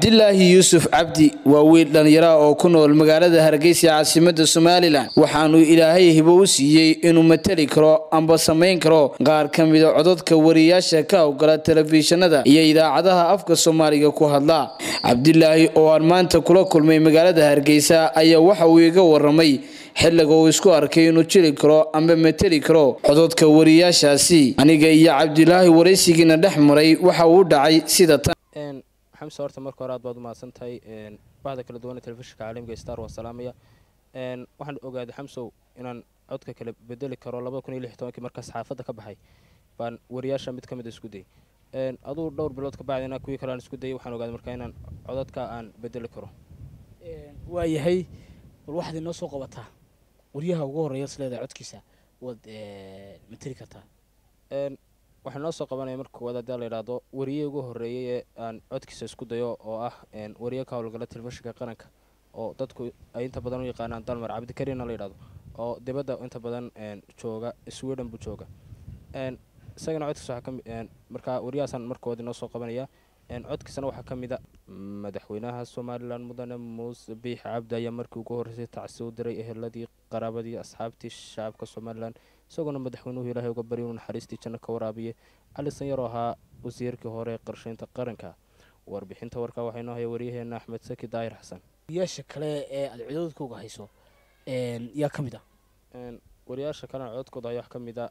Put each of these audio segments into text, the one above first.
cabdilaahi yuusuf cabdi waa wiil dhallinyara oo ku nool magaalada hargeysa caasimada somalilan waxaanuu ilaahay hibo u siiyey inuu matali karo amba samayn karo qaar ka mida cododka wariyaasha ka howgala telefishinada iyo idaacadaha afka soomaaliga ku hadla cabdilaahi oo aan maanta kula kulmay magaalada hargeysa ayaa waxa uu iga waramay xilliga uu isku arkay inuu jiri karo amba mateli karo cododka wariyaashaasi aniga iyo cabdilaahi waraysigiina dhex maray waxa uu dhacay sida tan xamse horta marka hore aad baad umahadsan tahay bahda kala duwan ee telefishinka caalamiga star waa salaamaya waxaan ogaaday xamsow inaan codka kala bedeli karo labada kun iyo lix tobankii markaa saxaafadda ka baxay baan wariyaasha mid ka mid a isku dayay aduu dhowr bilood ka bacdina kuwii kale aan isku dayay waxaan ogaaday markaa inaan codadka aan bedeli karo waayahay bal waxaad inoo soo qabataa waryaha ugu horreeya isleedahay codkiisa waad mateli kartaa waxaa noo soo qabanaya marka koowaad haddii la yidhaahdo wariyihii ugu horreeyey ee aan codkiisa isku dayo oo ah wariye ka howlgala telefishinka qaranka oo dadku ay inta badan u yaqaanaan dalmar cabdikariinna la yidhahdo oo dibadda inta badan jooga sweden buu jooga isagana codkiisa waxaa kami markaa wariyahaasaan markood inoo soo qabanaya codkiisana waxaa ka mid a madaxweynaha somalilan mudane muuse biix cabdi ayaa markii ugu horreysay tacsi u diray eheladii qaraabadii asxaabtii shacabka somalilan isagoona madaxweynuhu ilaahay uga barya inuu naxariistii janno ka waraabiye cali sanyaroo ahaa wasiirkii hore ee qarshaynta qaranka warbixinta warkaa waxaa inoo haya waryaheena axmed saki daahir xasan wariyaasha kale ee aad cododkooga hayso yaa ka mid ah wariyaasha kalena cododkooda ayaa wax ka mid a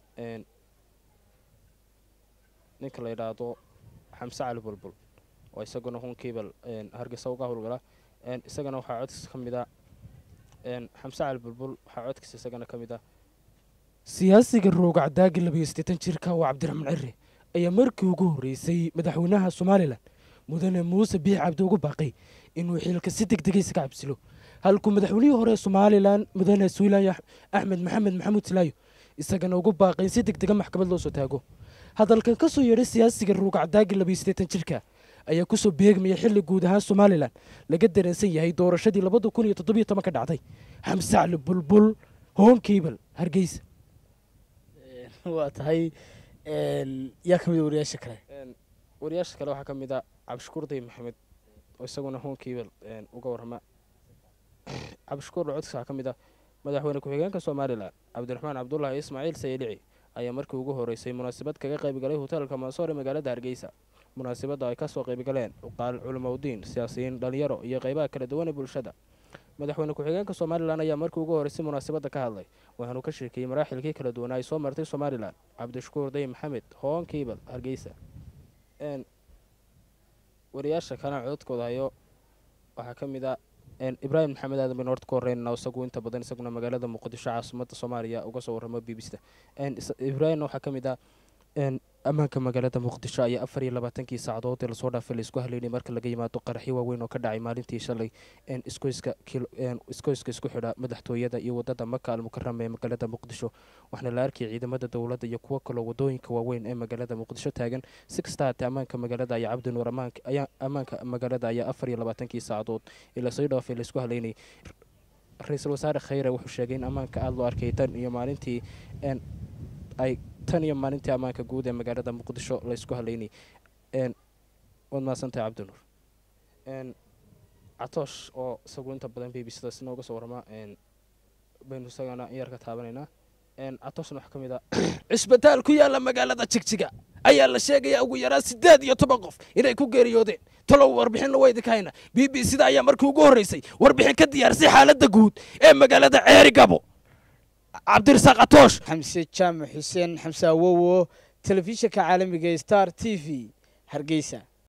ninka la yidhaahdo xamse cali bulbul oo isaguna hunkiibal hargeysa uga howlgala isagana waxaa codkiisa ka mid a xamse cali bulbul waxaa codkiisa isagana ka mid a siyaasiga rooga cadaagi labayo siddeetan jirka oo cabdiraxmaan cire ayaa markii ugu horreysay madaxweynaha somalilan mudane muuse biix cabdi ugu baaqay inuu xilka si deg dega isaga cabsilo halkuu madaxweynihii hore somalilan mudane suulaayo axmed maxamed maxamuud silaayo isagana ugu baaqay in si deg dega maxkamad loo soo taago hadalkan ka soo yeedhay siyaasiga rooga cadaagi labayo siddeetan jirka ayaa kusoo beegmaya xilli guud ahaan somalilan laga dareensan yahay doorashadii labada kun iyo toddobiyo toban ka dhacday xamse cali bulbul hoonkiibal hargeysa waa tahay yaa ka mid a wariyaasha kale wariyaasha kale waxaa ka mid a cabdishakuur day maxamed oo isaguna hoonkiibal uga warrama cabdishakuur codkiisa waxaa ka mid a madaxweyne ku-xigeenka somalilan cabdiraxmaan cabdulaahi ismaaciil sayelici ayaa markii ugu horreysay munaasabad kaga qaybgalay hoteelka mansoor ee magaalada hargeysa munaasabadda ay kasoo qaybgaleen uqaal culimaudiin siyaasiyiin dhalinyaro iyo qeybaha kala duwan ee bulshada madaxweyne ku-xigeenka somalilan ayaa markii ugu horreysay munaasabadda ka hadlay waxaanu ka sheekeeyey maraaxilkii kala duwanaa ay soo martay somalilan cabdishakuur day maxamed hoon kiibal hargeysa wariyaasha kalena cododkooda hayo waxaa ka mid a ibraahim maxamed aadan baynu horta ka horreynana isagu inta badan isaguna magaalada muqdisho caasimada soomaaliya uga soo warramo b b c da ibraahimna waxaa ka mid ah ammaanka magaalada muqdisho ayaa afar iyo labaatankii saacadood ee lasoo dhaafay laisku haleynay marka laga yimaado qaraxyo waaweyn oo ka dhacay maalintii shalay iskoyska iskoyska isku xidha madaxtooyada iyo wadada maka almukarama ee magaalada muqdisho waxaana la arkayay ciidamada dowladda iyo kuwo kaloo wadooyinka waaweyn ee magaalada muqdisho taagan si kasta haatee ammaanka magaalada ayaa cabdinuur ammaanka magaalada ayaa afar iyo labaatankii saacadood ee lasoo dhaafay laisku haleynay ra-iisul wasaare khayre wuxuu sheegay in ammaanka aada loo arkay tan iyo maalintii ay tan iyo maalintii ammaanka guud ee magaalada muqdisho la isku haleynay waad mahadsantahay cabdinuur catoosh oo isagu inta badan b b c da sina uga soo warramaa baynu isagana in yar ka taabanaynaa catooshna waxaa ka mid a cisbitaal ku yaalla magaalada jigjiga ayaa la sheegayaa ugu yaraan siddeed iyo toban qof inay ku geeriyoodeen talow warbixinna waa idinka hayna b b c da ayaa markii ugu horreysay warbixin ka diyaarsay xaaladda guud ee magaalada ceeri gabo cabdirasaaq catoosh xamse jaamac xuseen xamse awowo telefishinka caalamiga star t v hargeysa